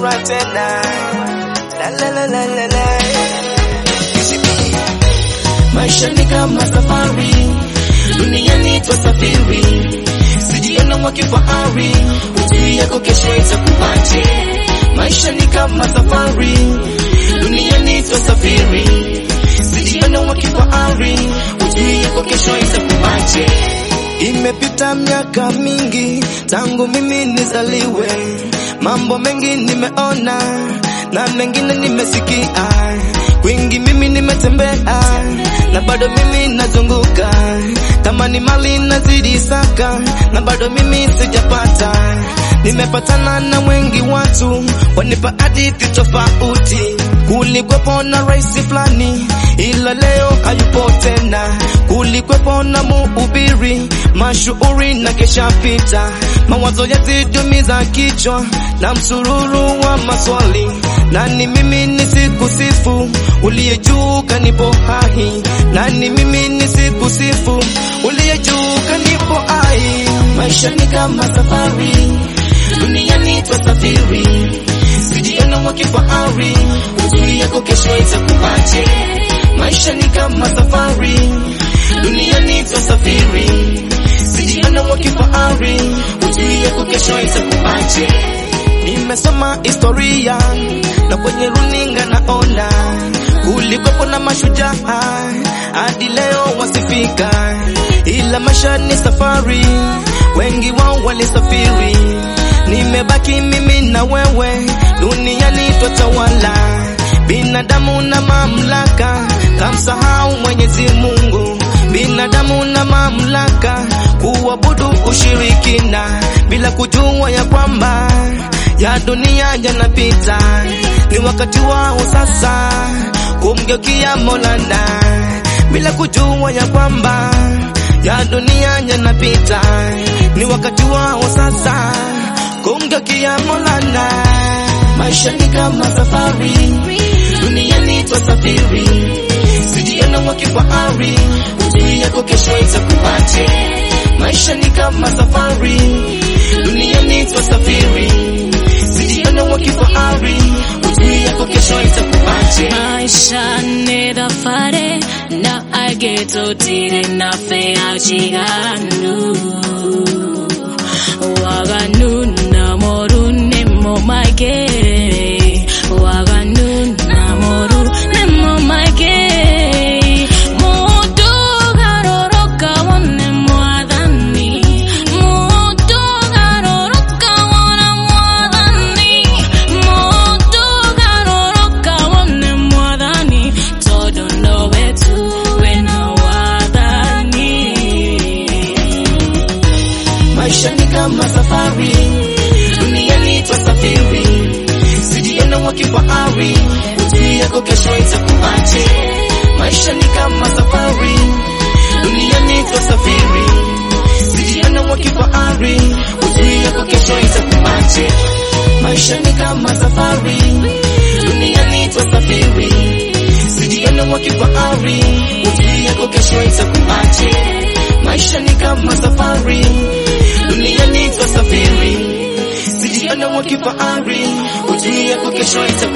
furaha tena. La la la la la la. Maisha ni kama safari, duniani twasafiri, sijiona mwa kifahari, hujui yako kesho itakuwaje. Maisha ni kama safari, duniani twasafiri, sijiona mwa kifahari, hujui yako kesho itakuwaje. Imepita miaka mingi tangu mimi nizaliwe, mambo mengi nimeona na mengine nimesikia, kwingi mimi nimetembea na bado mimi nazunguka, kama ni mali nazidi saka na bado mimi sijapata. Nimepatana na wengi watu wanipa hadithi tofauti, kulikwepo na rais fulani ila leo hayupo tena, kulikwepo na muhubiri mashuhuri na kesha pita, mawazo yazidumiza kichwa na msururu wa maswali, nani mimi nisikusifu uliye juu kanipo hai, nani mimi nisikusifu uliye juu kanipo hai. Maisha ni kama safari, duniani twasafiri, sijiona mwa kifahari, hujui yako kesho itakuwaje. Maisha ni kama safari, duniani twasafiri, sijiona mwa kifahari, hujui yako kesho itakuwaje. Nimesoma historia na kwenye runinga naona kulikuwepo na mashujaa hadi leo wasifika, ila maisha ni safari, wengi wao walisafiri. Nimebaki mimi na wewe, duniani twatawala, binadamu na mamlaka, kamsahau Mwenyezi Mungu, binadamu na mamlaka, kuabudu ushirikina bila kujua ya kwamba ya dunia yanapita, ni wakati wao sasa kumgeukia Maulana bila kujua ya kwamba ya dunia yanapita, ni wakati wao sasa kumgeukia Maulana. Maisha ni kama safari, duniani twasafiri, sijiona mwa kifahari, hujui yako kesho itakuwaje. Maisha ni kama safari, duniani twasafiri, sijiona mwa kifahari, hujui yako kesho itakuwaje. Maisha ni dafare na ageto tire na fea chiganu Waganu na moru ne mo maige Waganu na moru ne mo maige Mutu garoroka wane mwadhani Mutu garoroka wana mwadhani Mutu garoroka wane mwadhani Todo ndo wetu wena wadhani Maisha ni kama safari, duniani twasafiri, sijiona mwa kifahari, hujui yako kesho itakuwaje. Maisha ni kama safari, duniani twasafiri, sijiona mwa kifahari, hujui yako kesho itakuwaje. Maisha ni kama safari, duniani twasafiri, sijiona mwa kifahari, hujui yako kesho itakuwaje. Maisha ni kama safari, duniani twasafiri, sijiona mwa kifahari, hujui yako kesho itakuwaje.